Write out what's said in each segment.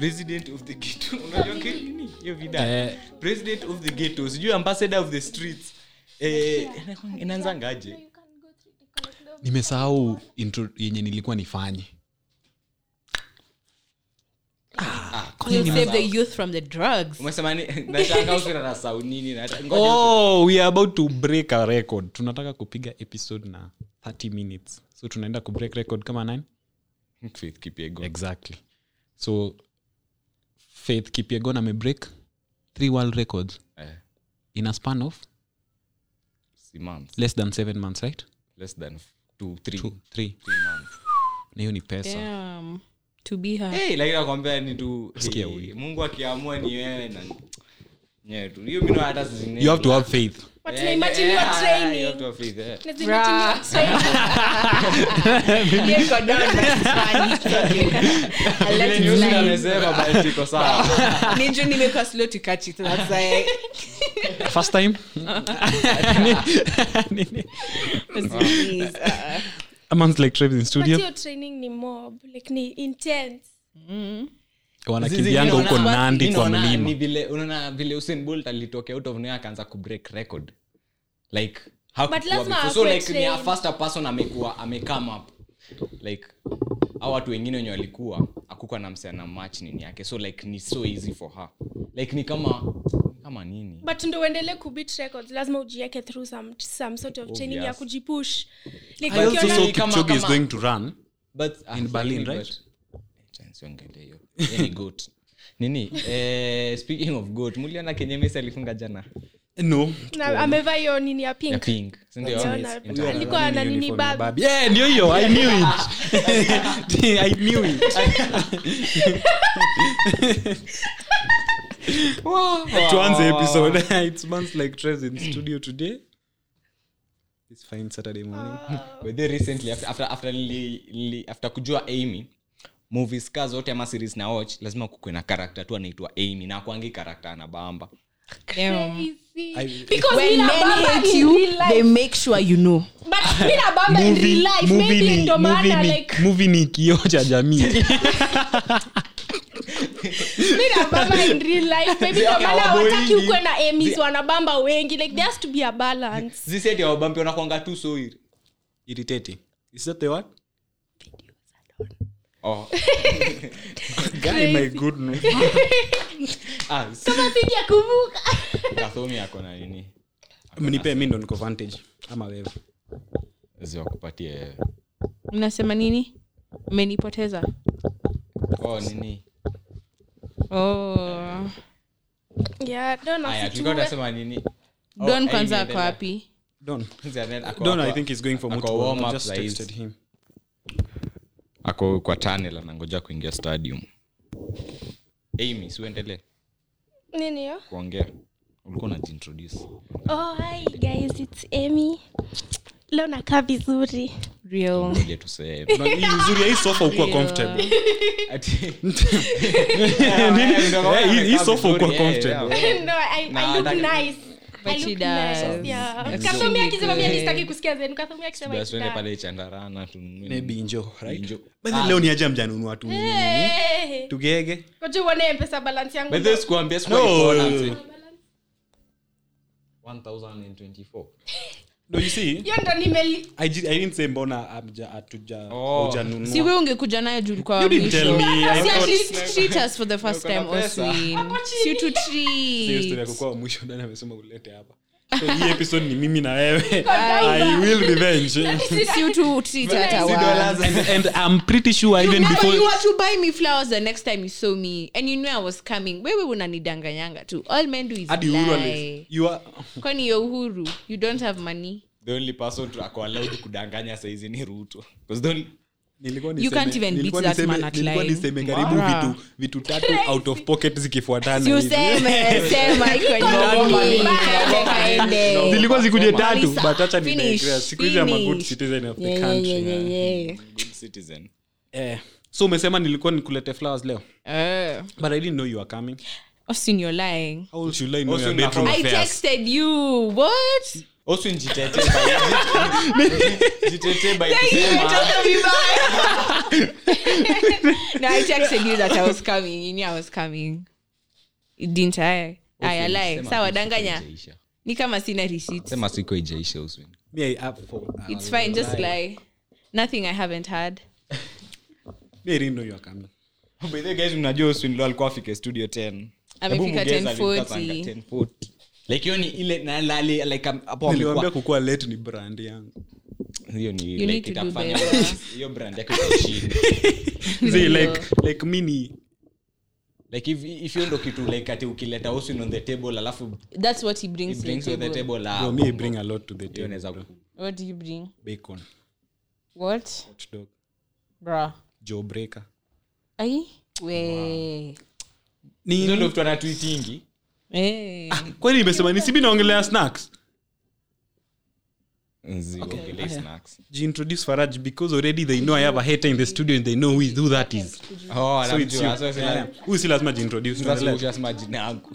president of the ghetto unajua ki- nini hiyo vida Eh. president of the ghetto sijui ambassador of the streets eh inaanzangaje nimesahau intro yenye nilikuwa nifanye We'll save the youth from the drugs. umesema ni nashanga usina na sau nini na ngoja oh we are about to break a record tunataka kupiga episode na 30 minutes so tunaenda kubreak record kama nine Faith Kipyegon. exactly so faith kipiegon amebreak three world records Eh, in a span of si months less than seven months right less than two three Two, three three months na hiyo ni pesa Damn. To be her. hey lakini nakwambia ni tu Sikia hey, huyu. Mungu akiamua ni wewe na nyewe tu hiyo mimi hata zingine you have to have faith But tunaimagine you are training. Let's imagine you are training. Here go down, but it's funny. I let it slide. amesema bali tiko sawa Ninja nimekuwa slow to catch it. That's why. first time Please, uh, a month like Travis in But studio hiyo training ni mob like ni intense wanakimbianga huko Zizi, nandi mimi kwa naona ni mlima vile unaona vile Usain Bolt alitokea out of nowhere akaanza kubreak record like hakukuwa But lazima before. so akuwe like ni a trained. faster person amekuwa amecome up like au watu wengine wenye walikuwa akukuwa na msichana match nini yake so like ni so easy for her like ni kama kama nini but ndo uendelee kubit records lazima ujieke through some, some sort of training ya Obvious. kujipush like I also ukiona- saw kama- Kipchoge is kama- going to run but ah, In Berlin, lakini right? but- Acha nisiongelee hiyo. Yeye ni goat nini eh, speaking of goat muliona kenye Messi alifunga jana no na amevaa hiyo nini ya ya pink pink si ndio? Uliona? Inter- alikuwa na nini bag Babi. Yeah, ndio hiyo i knew it i knew it tuanze episode it's months like Travis in studio today it's fine saturday morning By the way, recently after, after, after, li, li, after kujua amy movies ka zote ama series na watch lazima kukwe na karakta tu anaitwa amy na akwangi karakta anabamba damn. Crazy. Because When Mina men Bamba hate in you, real life- they make sure you know. but Mina Bamba in real life, movie maybe ni- ndo movie maana, ni- like, movie ni kioo cha jamii Mina Bamba in real life, maybe ndo Okay, maana hawaboi hawataki ni- ukwe na Emmys wanabamba wengi like there has to be a balance ziseti awabambi wanakwanga tu so iri- irritating is that the word oh. guy my goodness ah, s- kama sija kuvuka Kathomi ako na nini mnipe mi ndo niko vantage ama wewe ziwakupatie Unasema nini? Umenipoteza. oh, nini Oh. yeah don't aya tulikuwa asitue tunasema nini Oh, Don Amy kwanza ako endelea. wapi? don Zianel ako- don i ako- think he's going for ako multiple warm I up just saa hizi. texted him ako kwa tunnel anangoja kuingia stadium amy siuendelee nini hiyo kuongea ulikuwa unajiintroduce oh hi guys it's Amy leo nakaa vizuri Real. ile tuseme Na hii uzuri ya hii sofa ukuwa comfortable Ati- Eh, hii- hii sofa ukuwa Yeah, comfortable yeah. no I, Na, I look nataka- nice But I she look does. nice, yeah. That's Kathomi really akisema mimi good. sitaki kusikia zenu Kathomi akisema Basi tuende it's pale chandarana tununue maybe injo right Injo. But Ah. leo ni aje mjanunua tu Hey. tugege Ngoja uone mpesa balance yangu By the way, sikuambia, sikuwa No. nikuona, mzee. 1024. no you see hiyo ndo nimeli I, ji- I didn't say mbona amja atuja Oh. hujanunua. si we ungekuja nayo juu ulikuwa You didn't tell mwisho. me. I Si at thought- least treat us for the first Uko na time pesa. Oswin. Si to Hiyo story ya treat. kukuwa wa mwisho ndani amesema ulete hapa so hii episode ni mimi na wewe i will revenge Si to treat hata Si wa- dollars. and, and i'm pretty sure even Remember before you were to buy me flowers the next time you saw me and you knew i was coming wewe unanidanganyanga tu all men do is hadi uhuru lie ali- you are kwani yo uhuru you don't have money The only person to- ako allowed kudanganya saizi ni ruto 'Cause the only- nilikuwa You niseme- can't even nilikuwa beat that niseme- man at nilikuwa line. niseme karibu Mara. vitu vitu tatu out of pocket zikifuatana Si hivi. useme sema iko nini kaende kaende zilikuwa zikuje tatu Malisa. but acha ni Finish, digress. siku hizi I'm a good finish. citizen of the Yeah, yeah, country yeah, yeah, yeah. good citizen. Eh, so umesema nilikuwa nikulete flowers leo Eh, but i didn't know you were coming Austin, you're lying how should i know Also your na bedroom how- I affairs texted you. What? Oswin jitetee by- jitetee by kusema Umetoka vibaya. no, I texted you that I was coming. You knew I was coming. Didn't I? Aya, lie. Sema Sawa, siku danganya. haijaisha. Ni kama sina receipt. sema siku ijaisha Oswin. Me, I up for- It's fine, just lie. Nothing I haven't had. Me, I didn't know you were coming. By the way, guys, mnajua Oswin ndo alikuwa afike studio 10 Amefika Hebu mgeza 10:40. alifika panga 10:40. like hiyo ni ile na lali like um, hapo niliwambia amekuwa kukuwa late ni brand yangu hiyo ni You like need to do itakufanya better. hiyo brand yako itashinda See, like like mini like if if hiyo ndo kitu like ati ukileta Oswin on the table alafu That's what he he brings, brings to to the the table. table ah, bro, me I bring a lot to the hiyo table inaweza bro. ku- What do you bring? bacon What? hot dog Bruh. jaw breaker Ai? We. hizo ndo vitu anatwitingi Eh. kwani nimesema nisibi naongelea snacks Nzi, ongelea snacks. jiintroduce faraj because already they know i have a hater in the studio and they know who, is, who that is Oh, so it's you anamjua. So sina- Yeah. huyu si lazima jiintroduce sasa Tuendelee. ushasema jina yangu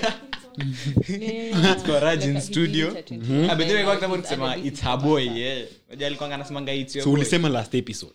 Faraj in studio Ah, by the way, kwa kitabu nikisema it's her boy yeah. Unajua alikuwa anasemanga it's your so boy. ulisema last episode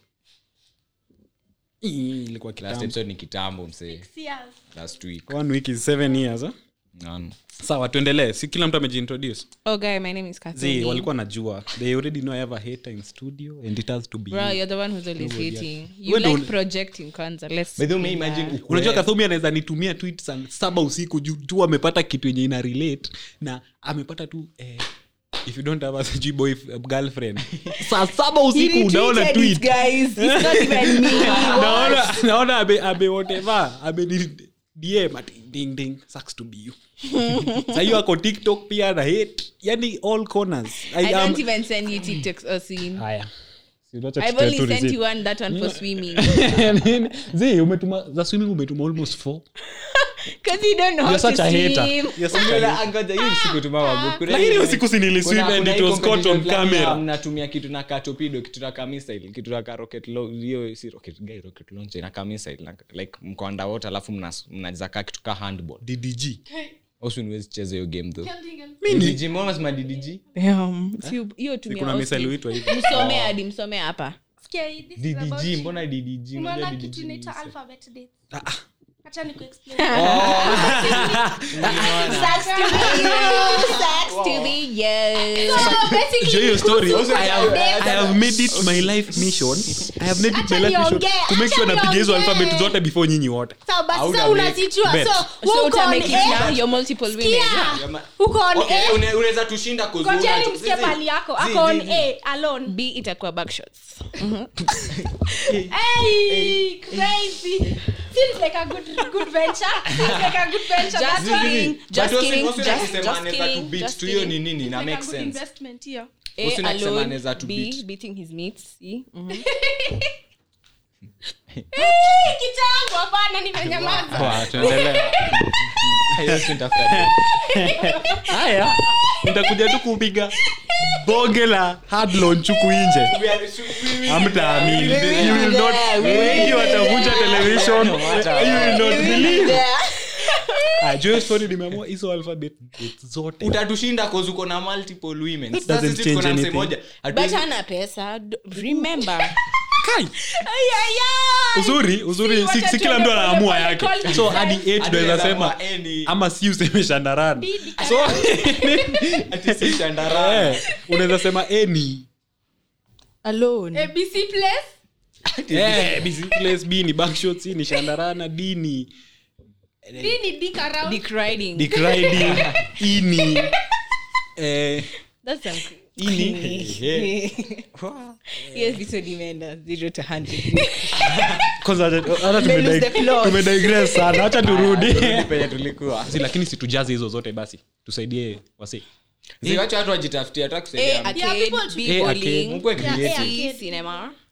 Ii, ilikuwa last kitambo episode ni kitambo msee Yes. last week one week is seven years huh? Naam. sawa tuendelee si kila mtu amejiintroduce Oh, guy, my name is zi Kathleen. walikuwa najua they already know i have a hater in studio and it has to be Bro, you. you're the one who's always Nobody hating. else. You Wewe ndo like un- projecting kwanza. Let's By the way, be imagine that. ukue- unajua kathomi anaweza nitumia tweet saa saba usiku juu tu amepata kitu yenye ina relate na amepata tu eh, if you don't have a sijui boy girlfriend saa saba He usiku unaona retweeted it, tweet guys. It's not even me. naona naona abe abe whatever abe ni- dm ati ding ding sucks to be you sa hiyo ako tiktok pia na hate yani all corners I I am don't even send you TikToks or scene. haya Si unacha I've tutoe only tu sent receipt. you one, that one for swimming. zi umetuma za swimming umetuma almost four Because you don't know how You're to such a hater. swim. You're such a Ngoja, hater. angoja, hiyo siku tuma wago. Kuna Lakini hii- hiyo siku si niliswim kuna- and kuna it hii was caught on competition fulani camera. ya mnatumia kitu na katopido kitu na kamisile kitu na ka rocket lo- hiyo si rocket guy rocket launcher na kamisile na like mko underwater alafu mnas- mnaweza kaa kitu ka handball ddg also niwezi cheza hiyo game though Mimi DDG mbona unasema DDG Damn. Si- hiyo tumia kuna Austin. misali huitwa hivi msome hadi msome hapa sikia hii, this is about DDG you. mbona DDG umeona Unajua kitu DDG inaitwa ni- alphabet dates acha nikuexplain Sucks to be you. Sucks to be you. so basically Show your story. Also, I have, update. I have made it my life mission. I have made it my Acha life mission niongee, to make acha sure napiga hizo niongee. alphabet zote before nyinyi wote. sawa basi Hauta sasa make unazijua bet. so So wewe uko on utamake it A, now, your multiple women. sikia Yama- uko on Okay, A une- unaweza tushinda kuzua ngojeni tu. msikie Zizi. pali yako Zi, ako on zi, zi. A alone b itakuwa backshots hey crazy seems like a good good venture seems like a good venture Just That's why- kidding. But Just also- kidding. also Just- akisema just anaweza tu kidding. beat Just tu hiyo kidding. ni nini ina like a make good sense investment hiyo A Usini akisema alone, anaweza tu B beat. beating his mates. C. Mhm. Hey, kitambo hapana nimenyamaza Hiyo si nitafuta. Haya, nitakuja tu kupiga bonge la hard launch huku nje. Hamtaamini. You will not- wengi watavunja television. You will not believe. Ah, juu hiyo story nimeamua hizo alphabet zote. utatushinda cause uko na multiple women Sasa doesn't sisi tuko change na msee anything. moja. but Hatuwezi- hana pesa D- remember Kai. uzuri uzuri si, si kila mtu anaamua yake so hadi 8 Hadi tunaweza unaweza sema amua any- ama si useme shandarana so ati si shandarana. eh, unaweza sema eni alone abc place eh, BC place b ni backshots C ni shandarana d ni d ni dick around dick riding dick riding e ni eh, that's some e ni hiyo episode imeenda zero to hundred kwanza hata- hata May lose the tumedi- plot. tumedigress sana hacha turudi penye tulikuwa Si, lakini situjaze hizo zote basi tusaidie wasi Si, wacha watu wajitafutie hata kusaidia A mtu. Yeah, arcade people B should- A bowling Mkuwe Yeah, creative. A C arcade. cinema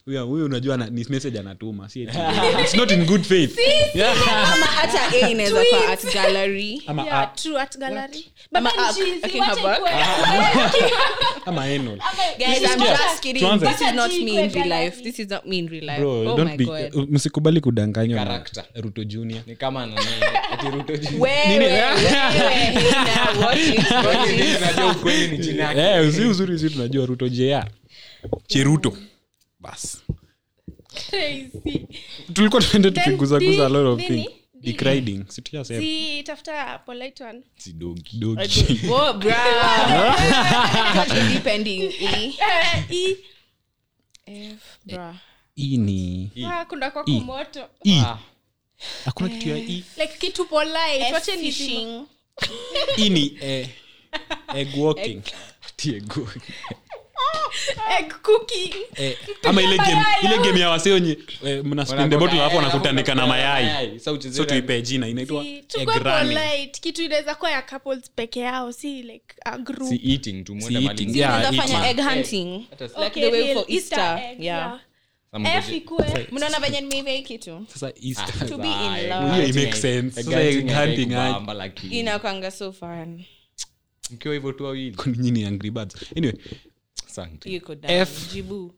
huyo huyo unajua ana- ni message anatuma si eti- it's not in good faith Yeah. ama hata a inaweza kwa art gallery ama Yeah, app, true art gallery. But Ama then app. cheesy, Okay, wacha haba. ikuwe- ama anal guys i'm Yeah. just kidding Tuanze. this is not Wacha me in real gallery. life this is not me in real life bro oh don't my be god msikubali kudanganywa na Character. ruto junior ni kama nani ati Ruto juu. wewe wewe Hina, watch it, watch Mimi it. najua ukweli ni jina yake Eh, si uzuri si tunajua ruto jr cheruto bas Crazy. tulikuwa tuende Then tukiguzaguza a lot of di- nini? things dick riding si tushasema Si, tafuta polite one. Si dogi. dogi Oh, bro. What should be pending? E? Eh, i- F, bro. hii ni ah, kuna kwa I. kumoto e Ah, hakuna kitu ya e like kitu polite F wache ni fishing. hii ni eh, egg walking ati ego. egg cooking eh, ama ile game ile game ya waseonye eh, mna spin the bottle hapo wanakutanika na mayai Sasa uchezee so na- tuipe jina inaitwa Si, egg tukue running polite kitu inaweza kuwa ya couples peke yao si like a group si eating tu mwende Si mahali eating, mzee. yeah. Unaweza fanya eating. egg hunting Hata si- like Okay, the way real for Easter. egg, Yeah. Some F ngoje- ikue mnaona venye nimeivia hii kitu sasa easter To be in Sasa, love. Hiyo egg it makes hunting- sense. egg Sasa hunting egg haikai hunting aje. kubamba, lakini inakwanga so fun mkiwa hivyo tu wawili Kwani nyinyi ni angry birds anyway Asante. yuko down. F. jibu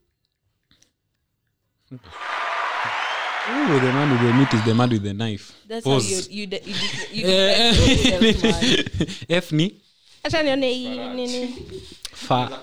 ooh, the man with the meat is the man with the knife that's how Pause. you you de- you de- you Eh, defend yourself, man. f ni hata nione hii nini fa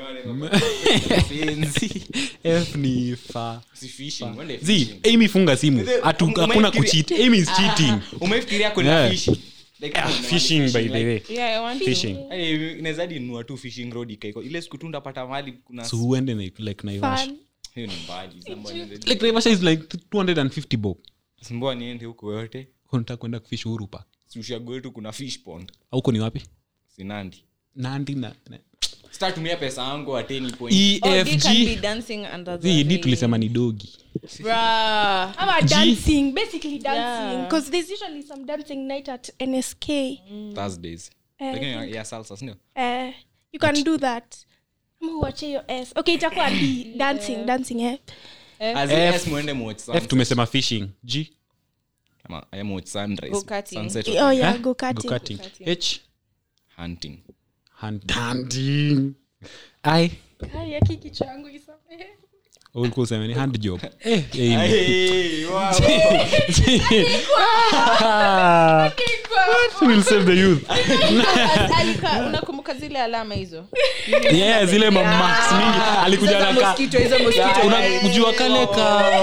f ni fa Si fishing, mwende zi fishing. amy funga simu Ume- Atu- ume- hakuna umefikiria- kucheat amy is cheating umefikiria kuna Yeah. fishing? Like, Ah, kuna wale fishing by the like- way Yeah, I want to. fishing Yaani, inaweza hadi nunua tu fishing rod ikaiko ile siku tu ndapata mahali kuna so uende na- like naivasha fun hiyo ni mbali Samba niende- like naivasha is like 250 bob Mbona niende huko yote unataka kwenda kufish uhuru park Si ushago wetu kuna fish pond auko ni wapi sinandi nandi na na- sitatumia pesa yangu ateni point Oh, they can be efg dancing under the zi di rain. tulisema ni dogi Bruh. ama G. dancing basically dancing Yeah. because there's usually some dancing night at nsk thursdays Eh, lakini I ya- think- ya salsa sindio eh, you can do that ama uache hiyo s okay itakuwa d dancing dancing eh. As F- yes, mwende muwatch f sunset. tumesema fishing g Ama- ama muwatch sunrise, Go-karting. sunset oh yeah Eh? go karting Go-karting. h hunting Hunt- hunting i Ai, aki kichwa yangu isamehe. ulikuwa useme ni hand job eh, Amy. Hey, wow. We'll save the youth Alika- unakumbuka zile alama hizo yeah, zile mamax mingi alikuja Sasa naka mosquito, hizo mosquito. unajua kale ka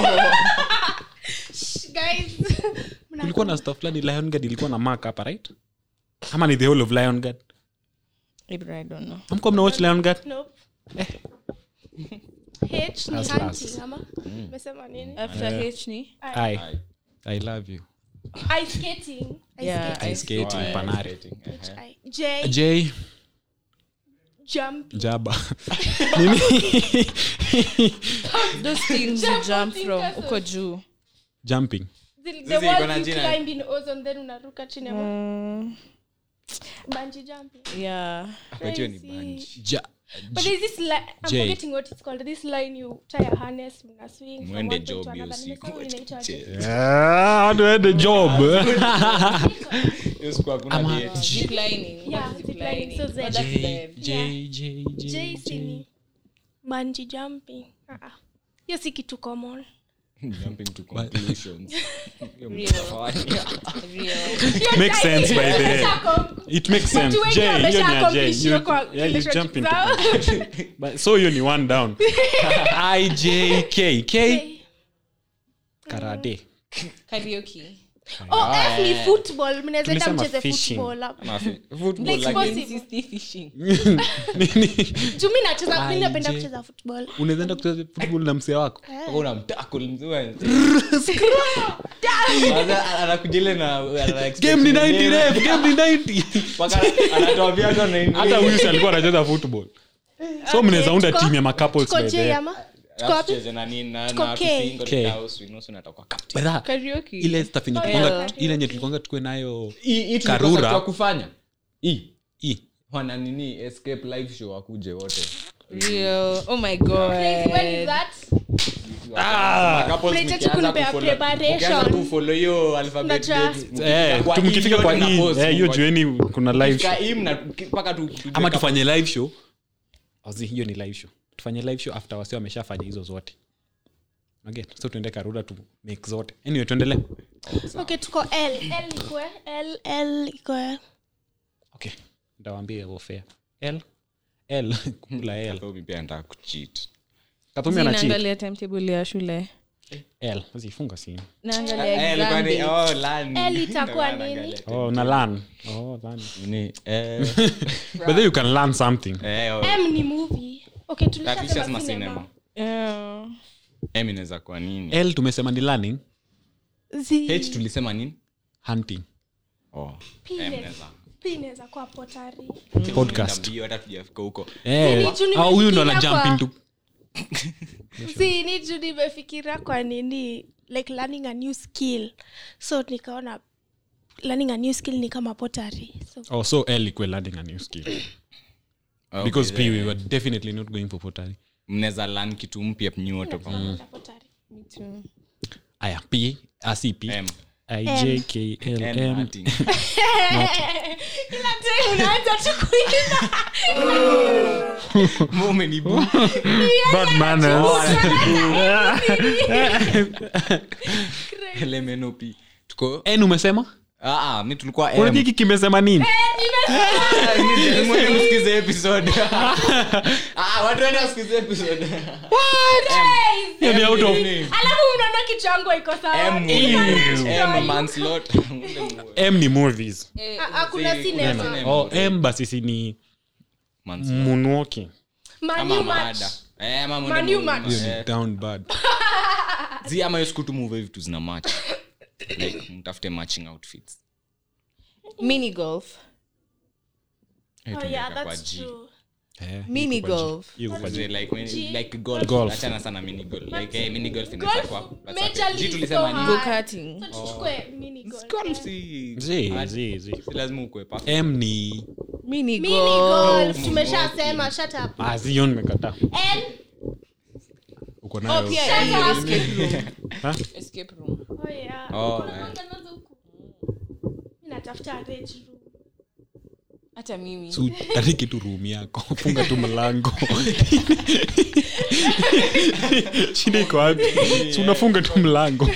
Guys, mna- kulikuwa na stuff fulani lion guard ilikuwa na mark hapa right ama ni the whole of lion guard Ibra, I don't know. amko mna watch lion guard Nope. H ni Last, hunting, last. ama? Umesema nini? After H ni i i love you Ice skating. Ice Yeah, skating. ice skating Wow, panari skating, eh, eh. I- J, j jump. jaba those things you jump from castle. uko juu jumping The, the Zizi, iko walls na you jina. climb in ozone, then unaruka chini ama Mm, bungee jumping. yeah But hiyo ni Crazy. bunch. ja But there's this line, I'm J. forgetting what it's called. This line you tie a harness, mna swing from Mwende one point job to hiyo another. siku, Nimesahau inaitwaje. wacha Ah, do the job Hiyo siku hakuna Ama- date. zip lining Yeah, What is zip lining, so Oh, Z. that's j the- j j j J si j ni bungee jumping. Ah, ah. hiyo si kitu common Jumping to conclusions. Hiyo Real. mtafanya. real makes sense by the way it makes sense wengi j hiyo wamesha ni ya j accomplish hiyo You- kwa yeah, you relationship jump into zao. But- so hiyo ni one down i j k k karate karaoke oh f ni football mnaweza enda Tumesema mcheze fishing. football hapo. Ama fi- football, Like lakini- sports- Insist fishing Nini? Juu mi nacheza mi napenda IJ. kucheza football unaweza enda kucheza football na msee wako Mpaka unamtackle mzee. Kwanza anakuja ile na ana expect game ni 90 game. ref game ni 90 Mpaka anatoa viatu na hata huyu si alikuwa anacheza football so mnaweza unda tuko- team ya macouples tuko by J the ama tuko wapi Tucheze na nini na Tuko na K. tusingo K. house winusu natakuwa captain. By the- karaoke ile stuff yenye Oh, tulikwanga- yeah. ile yenye tulikwanga tukue nayo Hii- hii tulikosa Karura. kitu ya kufanya hii i wana nini escape live show wakuje wote real oh my Crazy, when is god that Couples Mnahitaji mkianza kunipea kufollow- preparation. mkianza kufollow hiyo alphabet Unajua- date, Eh, kwa tumkifika hii kwa yote na hii post, eh, hiyo kwa- jueni kuna live Ukifika show hii mna- mpaka tu- tujue ama kama- tufanye live show Ozi, hiyo ni live show tufanye live show after wasi wameshafanya hizo zote okay so tuende karura tu make zote anyway tuendelee okay tuko l l ikwe l l ikwe okay ntawambia wofea l l kula l Kathomi pia anataka kucheat. katumia na cheat naangalia timetable ya shule l zifunga simu naangalia Eh, ilikuwa ni- exam oh, learn. L itakuwa Ndio maana nini? angalia. oh na learn oh learn Ni, eh, but then you can learn something eh, oh, m ni movie okay tulishasema tulishasema cinema. cinema Yeah. M inaweza kuwa nini l tumesema ni learning Z- h tulisema nini hunting oh, P M inaweza- inaweza. P inaweza kuwa potari podcast Mbio, hata tujafika huko Eh, Zini, juu au huyu ndo ana nimefikiria jump kwa- into si ni juu nimefikiria kwa nini like learning a new skill so nikaona learning a new skill ni kama potari so oh so l ikwe learning a new skill Okay, because p eh, we were definitely not going for pottery mnaweza learn kitu mpya nyote pamoja potari Me too. aya p asi p M. i j k l N m hunting. kila time unaanza tu kuimba Mbona umenibu? bad manners LMNOP. Tuko- n umesema Ah, ah, mi tulikuwa M. unajiki kimesema nini Ah, ni- mwende msikize episode. Ah, watu waende wasikize episode. Hiyo ni out of- alafu unaona kichango iko sawa M, M, manslaughter. Mwende mu- m ni movies Ah, ah, kuna Si- cinema kuna- oh m basi si ni Manslaughter. moonwalking Man Ama U match. mada. Eh, ama mwende Man U mu- match. hiyo eh, ni down bad zi ama hiyo siku tu move vitu zina match like mtafute matching outfits mini golf Eh, Oh, tumeweka yeah, kwa that's G. true. Eh, mini iko kwa G. golf Hiyo iko kwa G. Like, when- like golf. Golf. Achana sana mini golf. Like, eh, mini golf inaweza Golf, kuwa- that's major okay. G league tulisema so nini? hard. go-karting So tuchukue mini golf. Golf si- Zi, hard. zi, zi. Si lazima ukue perfect. m ni mini Mini golf golf, tumeshasema shut up ah, zi, hiyo nimekataa N, uko oh nayo pia Shut yeah, up. escape room Ha? escape room oh yeah. Oh, Kuna eh. kwanza nazo huku. Mi natafuta rage room. hata mimi Su- tariki tu room yako funga tu mlango shida iko wapi si unafunga tu mlango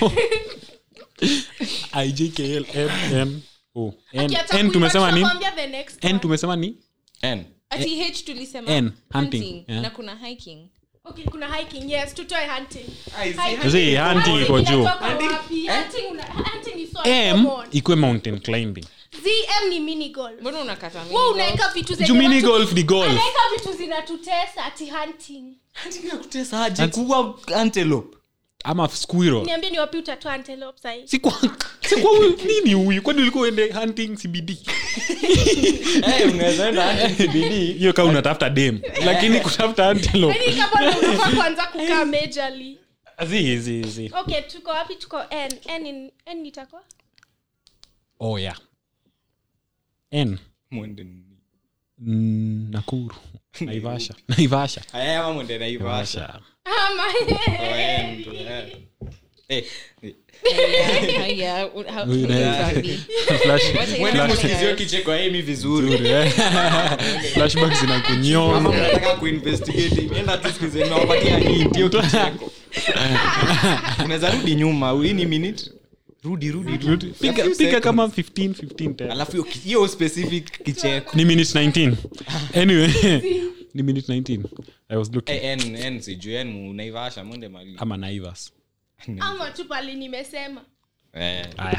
ijkl m o n Akiacha n kuimba, tumesema ni tunakwambia the next n one. tumesema ni N. ati h tulisema N, hunting, hunting, yeah. na kuna hiking Okay, kuna hiking yes tutoe hunting Zi, hunting iko juu inatoka wapi? Hunting una- hunting is so m common. ikwe mountain climbing ZM ni mini golf mbona unakata mini Wewe golf? unaweka vitu zenye juu mini watu- golf ni golf anaweka vitu zinatutesa ati hunting Kutesa aje kuwa antelope. ama squirrel niambie ni wapi utatoa antelope sahi si kwa si kwa huyu- nini huyu kwani ulikuwa uende hunting cbd Eh, unaweza enda hunting CBD. hiyo kaa unatafuta dem lakini kutafuta antelope Yaani kama ndo unafaa kuanza kukaa majorly zi zi zi okay tuko wapi tuko n n in- n itakuwa oh yeah n Mwende nini? mm, nakuru naivasha naivasha Aya, ama mwende Naivasha. naivasha ama Oh, eh, ndo, eh. Eh, eh. Haya, u- how- Huyu naye. Sabi. Flash- Wacha Mwende Flash- msikizio kicheko ya Amy vizuri Nzuri, eh. flashback kama zinakunyonga mnataka kuinvestigate enda tu sikize nawapatia hint hiyo kicheko unaweza rudi nyuma hii ni minute rudi rudi rudi A piga few piga seconds. kama 15 15 tena. alafu hiyo ki- hiyo specific kicheko ni minute 19 anyway ni minute 19 i was looking Eh, n n sijui n unaivasha mwende mali ama naivas ama tu pali nimesema eh haya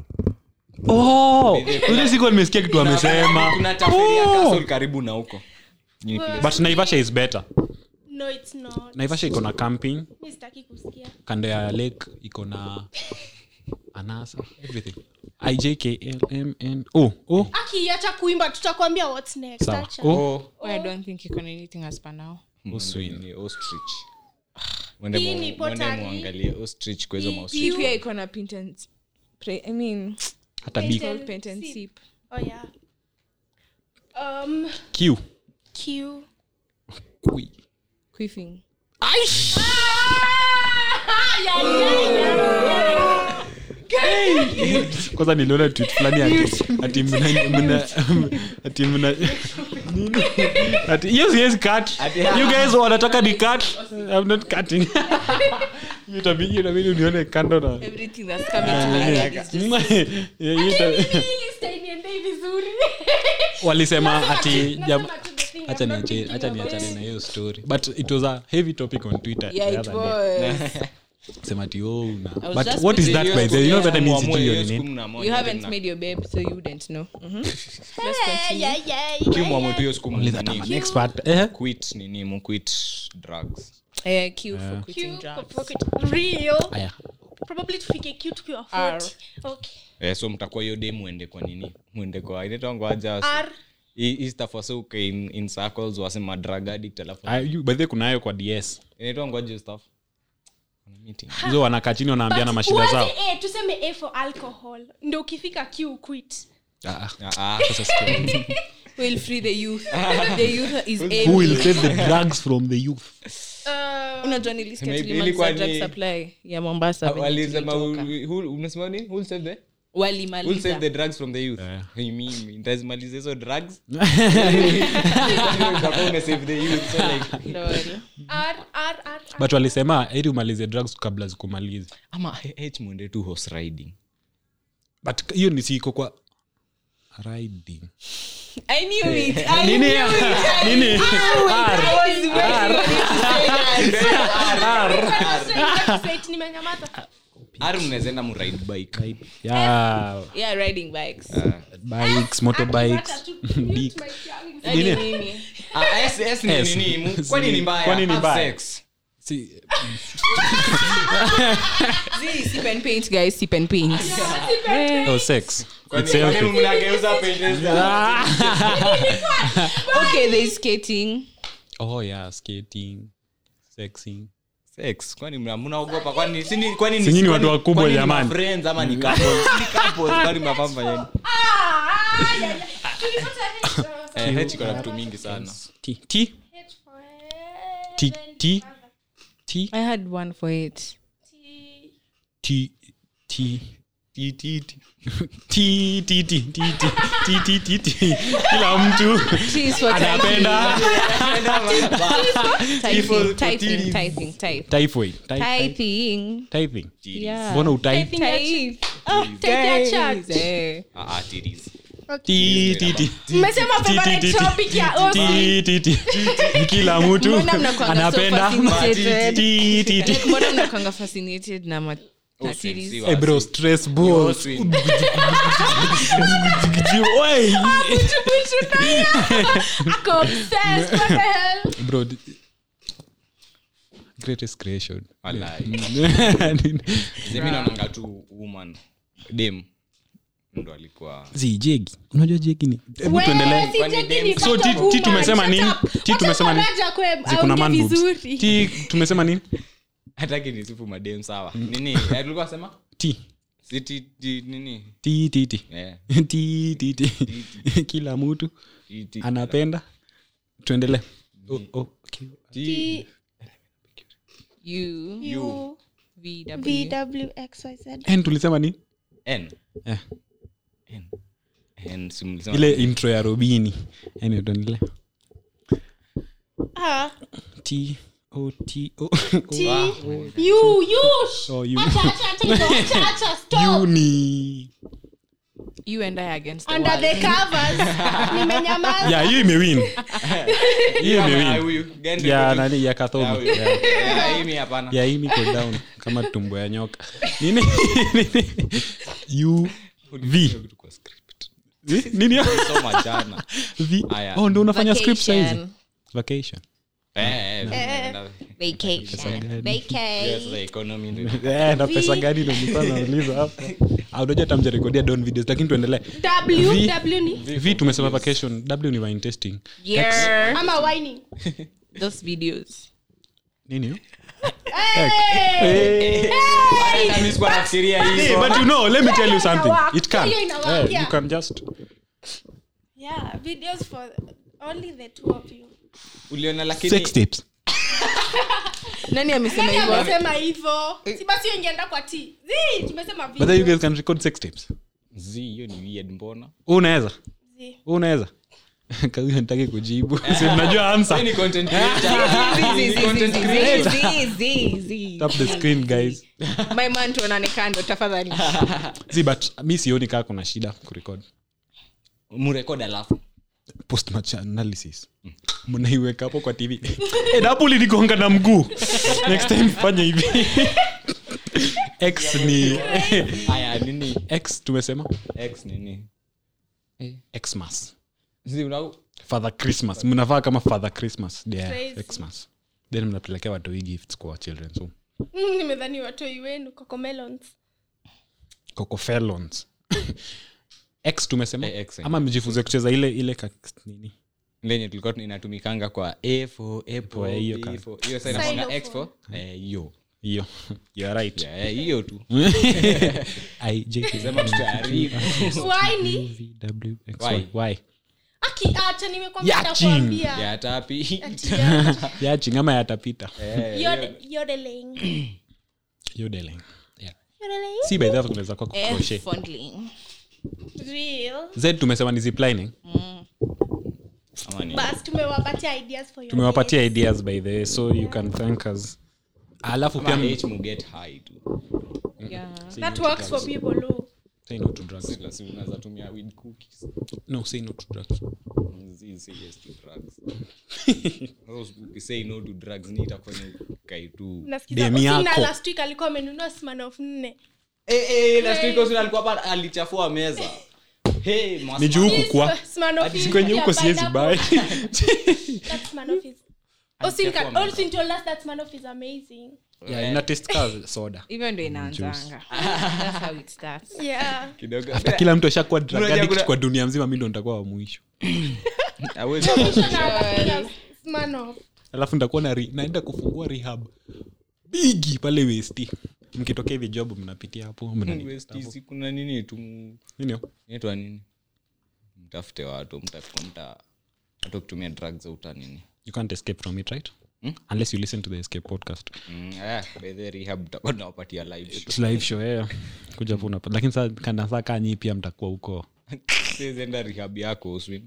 oh ile siku nimesikia kitu amesema kuna taferia Oh. castle karibu na huko Ni place- but naivasha is better no it's not naivasha iko na camping mi sitaki kusikia kando ya lake iko na anasa everything ijklmn oh oh akiacha kuimba tutakwambia what's next sawa acha. oh Oh, I don't think iko na anything as per now. Oswin. Ni ostrich mwende Hii mu- ni mwende pottery. muangalie ostrich kwa hizo Hii- maostrich Hii pia iko na paint and spray- I mean, hata Paint b and paint and sip. sip. oh yeah um q q Kui. Quiffing. kwanza niliona tweet fulani ati ati mna mna ati mna nini ati hiyo siwezi cut you guys wanataka ni cut i'm not cutting hiyo itabidi hiyo itabidi unione kando na Everything that's coming to my head is just Yeah, hiyo ita- walisema ati jam- acha niache acha niachane na hiyo story but it was a heavy topic on twitter yeah, the it other day. was. sema ati oh na was but just what is busy. that by the way? you know that means sijui hiyo ni nini You haven't made your babe, so you wouldn't know. Mhm. Let's continue. kimwamwetu hiyo siku mnini expert eh quit nini muquit drugs Eh, Q for quitting drugs. aya probably tufike q tukiwa R. 40 okay eh, so mtakuwa hiyo day mwende kwa nini mwende kwa inaitwangwaja r istafasuke in, in circles wasema drug addict alafu Ah, you- by the way kunayo kwa ds inaitwangwaje stuff Kuna meeting. hizo wanakaa chini wanaambiana But mashida uanze zao A, tuseme a for alcohol ndo ukifika q quit Ah, ah. Ah, ah. Sasa sikia. We'll free the youth. the youth is who will able. take the drugs from the youth uh, unajua nilisikia Maybe tulimaliza ilikuwa drug ni- supply ya mombasa venye walisema tulitoka. who- who- unasema nini? Who'll save the- who'll walimaliza save the drugs from the youth Eh. Hey, mimi ntazimaliza hizo drugs Utakuwa umesave the youth so like Lol. r r r but walisema heri umalize drugs kabla zikumalize ama h mwende tu horse riding but hiyo ni siko kwa riding I knew it. I nini knew it. nini I was waiting for you to say that. Say it, nimenyamaza ari mnawezaenda mride bike yeah Yeah, riding bikes. bikes motorbikes Hata tu- mute Dick. my tongue. Hadi Nini? mimi. Ah, S- S ni S. nini? Mu- kwani ni mbaya Kwani ni Have mbaya? sex. Si- Zii, sip and paint, guys. Sip and paint. oh, sex Kwani- It's kwani healthy. mnageuza pages za- Okay, there's skating. oh yeah skating sexing Sex, kwani mna- mnaogopa kwani si ni- kwani ni- Si nyinyi kwani- watu wakubwa kwani ni jamani. ma-friends ama ni couples? Ni couples, kwani mnafaa mfanyeni? Ah, ya, ya. Tulipata H. Eh, H iko na vitu mingi sana t t H for t t t I had one for it. t t Ti, ti, ti. Ti, ti, ti, ti, ti, ti, ti, ti, ti. kila mtu T is for anapenda typing. Typing, typing, type. typhoid Ty- ty- Typing. typing Yeah. mbona utai Type. Take your chance. Eh. Ah, ah, titties. Ti, ti, ti. Mmesema Ti, ti, favorite ti, ti. topic ya Osi. Ti, ti, ti. kila mtu Mbona mnakuanga so anapenda fascinated? Ti, ti, ti. Like, mbona mnakwanga fascinated na ma- na Oh, series? si Eh, wasi. bro stress balls Wasi. Oi. Ako obsessed, what the hell? bro d- greatest creation Walai. Mimi naonanga tu woman dem ndo alikuwa zi jegi unajua jegi ni hebu We, tuendelee si Kwani Jackie dem- ni So, part ti- of ti woman. tumesema Shut nini? up. Ti Wacha tumesema nini? Faraja kwe- ziko na aongee man boobs vizuri. ti tumesema nini hataki nisifu madem sawa nini Eh, tulikuwa sema ti si ti, ti, nini ti ti ti Eh, ti ti ti kila mtu ti, ti. anapenda tuendelee oh, oh, okay. Ti- U, You, V, W. VWXYZ. En tulisema nini N. Eh, N. N, si mlisema- ile intro ya robini yani tuendelee Ah, t o t o T. Ah, You, you, sh- Oh, you. acha, acha, acha hizo, acha, acha, stop. uni You and I against the Under world. the covers. Nimenyamaza. ya hiyo imewin hiyo Ama imewin huyu, Gende ya kwa- nani ya Ya kathomi huyu. Ya. Ya, hii mi hapana. ya hii niko down kama tumbo ya nyoka nini u v Kitu kwa script. Eh, nini Soma jana. v Aya. oh ndo unafanya script saizi Vacation. vacation Eh, eh, eh, Vacation. yes, the economy ndio. Eh, na pesa gani ndo nilikuwa nauliza hapa Ah, unajua tamjarekodia down videos lakini tuendelee W, V. W ni v tumesema vacation w ni wine testing Yeah. ama whining. Those videos. nini hiyo? Hata mimi sikuwa nafikiria Hey, hivyo. but you know let me tell you something inawaka. it can Hiyo inawaka, Eh, you yeah. can just Yeah, videos for only the two of you. uliona lakini sex tips nani amesema Nani hivyo amesema hivyo si basi hiyo ingeenda kwa t zi tumesema but then you video. guys can record sex tapes zi hiyo ni weird mbona Wewe unaweza Zi. Wewe unaweza kahuyo nitaki kujibu si mnajua answer ni content creator Zi, zi, Ni zi, content zi, zi, creator. zi, zi, zi. tap the screen guys my man tuonane kando tafadhali see but mi sioni kaa kuna shida kurecord mrekod alafu post match analysis mnaiweka hapo kwa tv Eh, dapo liligonga na mguu next time fanya hivi x ni haya nini x tumesema x nini xmas zi una father christmas mnavaa kama father christmas yeah, Crazy. xmas then mnapelekea watoi gifts kwa children so Mm, nimedhani watoi wenu cocomelons coco felons x tumesema Eh, X, eh. ama mjifunze kucheza ile ile ka, nini lenye tulikuwa inatumikanga kwa a for apple For hiyo B ka- for- hiyo sasa inakuanga Xylophone. x for eh, hiyo hiyo you're right Yeah, eh, hiyo tu I, J, K, sema tutaharibu waini V, W, X, Why? Y. Why? akiacha nimekwambia Yaching. nakwambia ya tapi yaching ama yatapita Eh, Yode- yodeling yodeling yeah. yodeling si by that kunaweza kwa crochet fondling real z tumesema ni ziplining ama ni- bas tumewapatia ideas for your tumewapatia dates. ideas by the way so you can thank us alafu ama pia H mu get high tu yeah. that works for people who say no to drugs Sila si unaweza tumia weed cookies no say no to drugs Zi- say yes to drugs Those ukisay no to drugs ni itakufanya ukae tu nasikiza Demi Osina yako. last week alikuwa amenunua smanof nne Eh, eh, last week Osuna alikuwa hapa alichafua meza Hey, mas- ni juu huku kwa Smirnoff is- kwenye huko yeah, siwezi pineapple. bai That Smirnoff is- Osin can- Alichafua Osin told us that Smirnoff is amazing yeah, ina taste ka soda hivyo ndo inaanzanga That's how it starts. yeah kidogo hata kila mtu ashakuwa drug Unajua addict kuna- kwa dunia mzima mi ndo nitakuwa wa mwisho Hawezi- Na- Smirnoff. alafu nitakuwa na re- naenda kufungua rehab bigi pale westi mkitokea hivi job mnapitia hapo mnani- West East kuna nini tu nini inaitwa nini mtafute watu mtafute mta hata kutumia drugs za uta nini you can't escape from it right unless you listen to the escape podcast Mm, eh, by the rehab tutakuwa tunawapatia live show. It's live show yeah. kuja hapo unapa- lakini saa kana saa kaa nyii pia mtakuwa huko Siwezi enda rehab yako uswim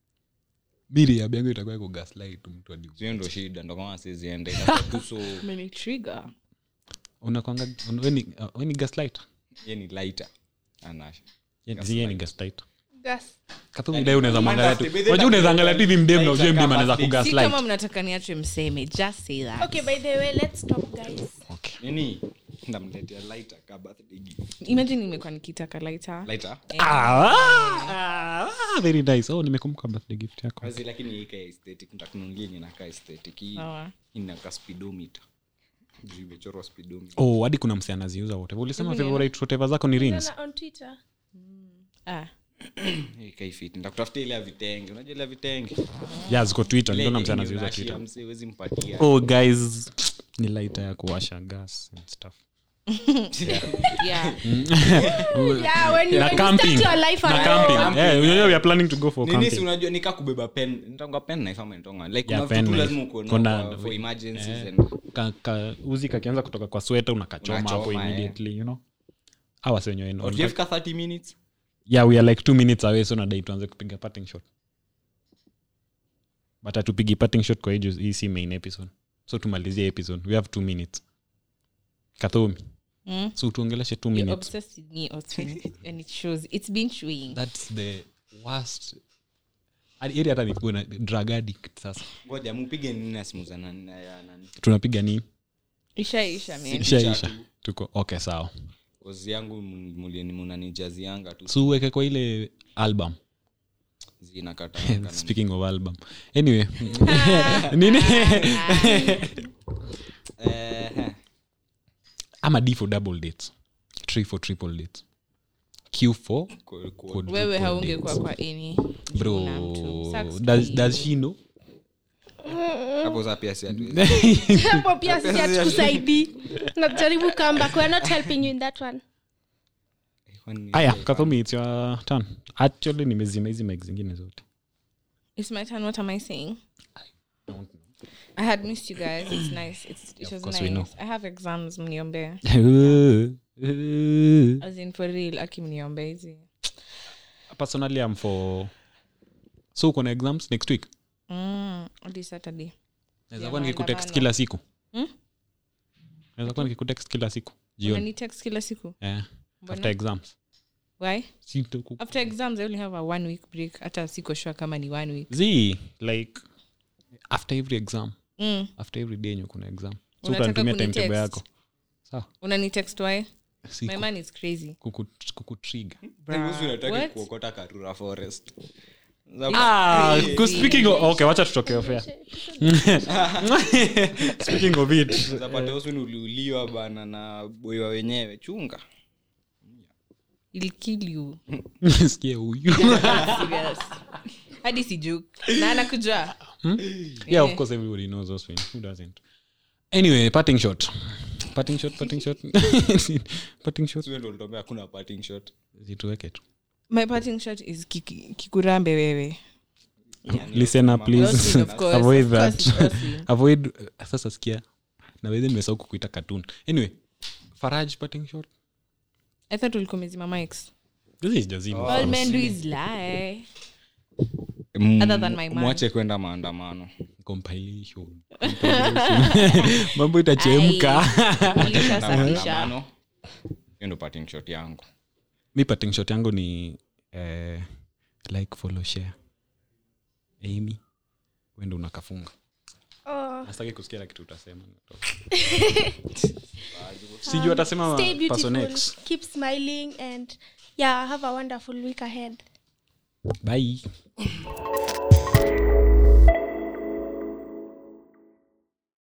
biri ya yangu itakuwa iko gaslight mtu hadi sio ndo shida ndo kama siwezi enda itakuwa tu so Umenitrigger. unakwanga un- we ni- uh, we ni gaslight ye ni lighter anasha zie ni gaslight Gas. katumidai unaweza mwangalia tu By the way, unajua unaweza angalia tu hivi mdem na ujue Lighter mdem anaweza kama si kugaslight kama mnataka niache mseme just say that okay by the way let's stop guys okay nini ndamletea lighter ka birthday gift imagine nimekuwa nikitaka laita lighter ah, ah, very nice oh nimekumbuka birthday gift yako kazi lakini ika aesthetic nitakununulia yenye inakaa aesthetic hii Sawa. inaka speedometer juu imechorwa speedometer oh hadi kuna msi anaziuza wote ulisema favorite whatever zako ni rings Tena on twitter ah. Hey, kaifiti nitakutafutia ile ya vitenge unajua ile ya vitenge yeah ziko twitter Ile niliona yenye msi anaziuza unashia twitter msee, huwezi mpatia oh guys ni lighter ya kuwasha gas and stuff yeah. yeah when you, na when you camping start your life na alone camping eh you know we are planning to go for nini si camping unajua nika kubeba pen nitonga pen knife ama nitonga like Yeah, kuna vitu pen lazima knife. uko Kuna- nayo for emergencies eh, and ka, ka, uzi kakianza kutoka kwa sweta unakachoma hapo Unachoma, eh. immediately you know awa senyewe Or tujafika 30 minutes yeah we are like two minutes away so nadai tuanze kupiga parting shot but hatupigi parting shot kwa hii juu hii si main episode so tumalizie episode we have two minutes kathomi Mm. so tuongeleshe two You're minutes obsessed with me Austin, and it shows it's been chewing that's the worst Hadi- ili hata nikuwe na drug addict sasa ngoja mupige nini na simu za nani na ya nani tunapiga nini isha isha man Picha ishaisha tu. tuko okay sawa ozi yangu mulieni munanijazianga tu so uweke kwa ile album zinakata speaking of album anyway nini ama d for double dates three for triple dates q for quadruple wewe dates. haungekuwa kwa ini bro Una mtu. Sucks does, to does she know hapo za pia si hatuwezi. hapo pia sisi hatukusaidii najaribu comeback we're not helping you in that one Kwani- aya kathomi its your turn actually nimezima hizi mic zingine zote it's my turn what am i saying I had missed you guys. It's nice. It's, it of was course we know. nice. I have exams mniombe. As in for real, aki mniombe hizi. personally i'm for so uko na exams next week Mm, hadi Saturday. naweza Ya kuwa nikikutext maandamano. kila siku Hmm? naweza kuwa nikikutext kila siku jioni Unanitext kila siku. yeah. Mbona? after exams Why? Si tuku- After exams I only have a one week break. Hata siko sure kama ni one week. z like after every exam Mm. after every day yenye kuna exam so Unataka utanitumia kunitext? timetable yako sawa Unanitext why? si My man is crazy. kuku- kukutrigger What? kuokota karura forest Ah, ku- speaking of, okay wacha tutoke off air. speaking of it zapata usuni uliuliwa bana na boiwa wenyewe chunga He'll kill you. sikia huyu Serious. hadi siju na anakujua yeah of course everybody knows those things who doesn't anyway parting shot parting shot parting shot parting shot Sio ndo ulituambia hakuna parting shot zituweke tu my parting shot is kiki- kikurambe wewe listener please Austin, of course, avoid of course, that Austin. avoid uh, sasa sikia naweze nimesahau kukuita cartoon anyway faraj parting shot i thought ulikuwa umezima mics this is jazima all men do is lie Other than my man. mwache kwenda maandamano compilation Compilation. mambo itachemka ulishasafisha Maandamano. hiyo ndo parting shot yangu mi parting shot yangu ni eh, like follow share amy wendo unakafunga Oh, nastaki kusikia la kitu utasema sijuu atasema stay person beautiful. X. Keep smiling and yeah, have a wonderful week ahead. bye